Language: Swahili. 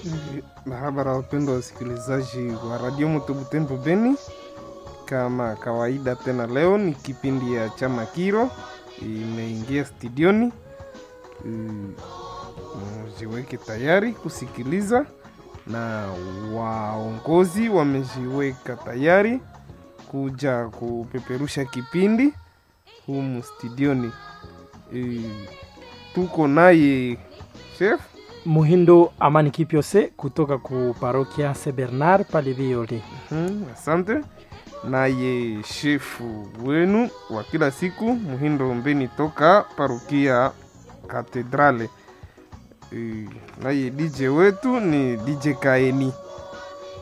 Barabara, wapendwa wasikilizaji wa Radio Moto Butembo Beni, kama kawaida tena leo ni kipindi ya chama Kiro imeingia studioni. Mm, Mjiweke tayari kusikiliza, na waongozi wamejiweka tayari kuja kupeperusha kipindi humu studioni. E, tuko naye chef Muhindo Amani Kipyose kutoka ku parokia St Bernard pale Viole. Mhm, asante. Naye shefu wenu wa kila siku Muhindo Mbeni toka parokia Katedrale. E, naye DJ wetu ni DJ Kaeni.